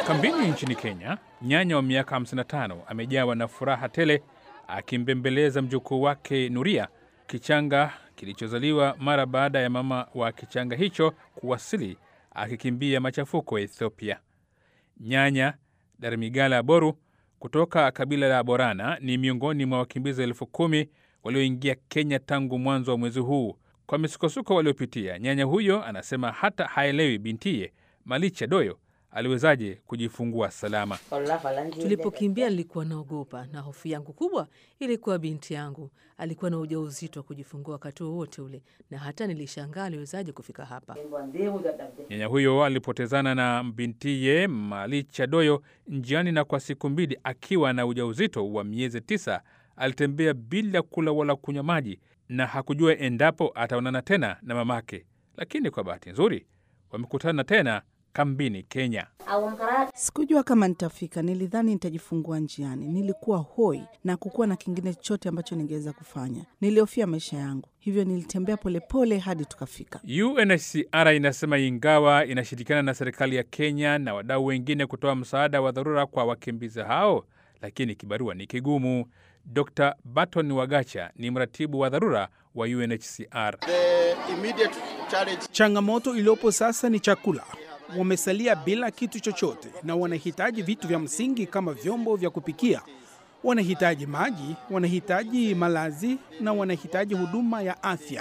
Kambini nchini Kenya, nyanya wa miaka 55 amejawa na furaha tele akimbembeleza mjukuu wake Nuria, kichanga kilichozaliwa mara baada ya mama wa kichanga hicho kuwasili akikimbia machafuko ya Ethiopia. Nyanya Darmigala Boru kutoka kabila la Borana ni miongoni mwa wakimbizi elfu kumi walioingia Kenya tangu mwanzo wa mwezi huu. Kwa misukosuko waliopitia, nyanya huyo anasema hata haelewi bintiye Malicha Doyo aliwezaje kujifungua salama. Tulipokimbia nilikuwa naogopa, na hofu yangu kubwa ilikuwa binti yangu alikuwa na ujauzito wa kujifungua wakati wowote ule, na hata nilishangaa aliwezaje kufika hapa. Nyanya huyo alipotezana na bintiye Malicha Doyo njiani, na kwa siku mbili akiwa na ujauzito wa miezi tisa alitembea bila kula wala kunywa maji, na hakujua endapo ataonana tena na mamake. Lakini kwa bahati nzuri wamekutana tena kambini Kenya. Sikujua kama nitafika, nilidhani nitajifungua njiani. Nilikuwa hoi na kukuwa na kingine chochote ambacho ningeweza kufanya. Nilihofia maisha yangu, hivyo nilitembea polepole hadi tukafika. UNHCR inasema ingawa inashirikiana na serikali ya Kenya na wadau wengine kutoa msaada wa dharura kwa wakimbizi hao, lakini kibarua ni kigumu. Dr Barton Wagacha ni mratibu wa dharura wa UNHCR. Changamoto iliyopo sasa ni chakula. Wamesalia bila kitu chochote na wanahitaji vitu vya msingi kama vyombo vya kupikia, wanahitaji maji, wanahitaji malazi na wanahitaji huduma ya afya.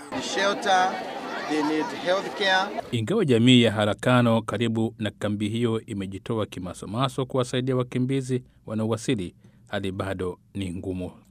Ingawa jamii ya Harakano karibu na kambi hiyo imejitoa kimasomaso kuwasaidia wakimbizi wanaowasili, hali bado ni ngumu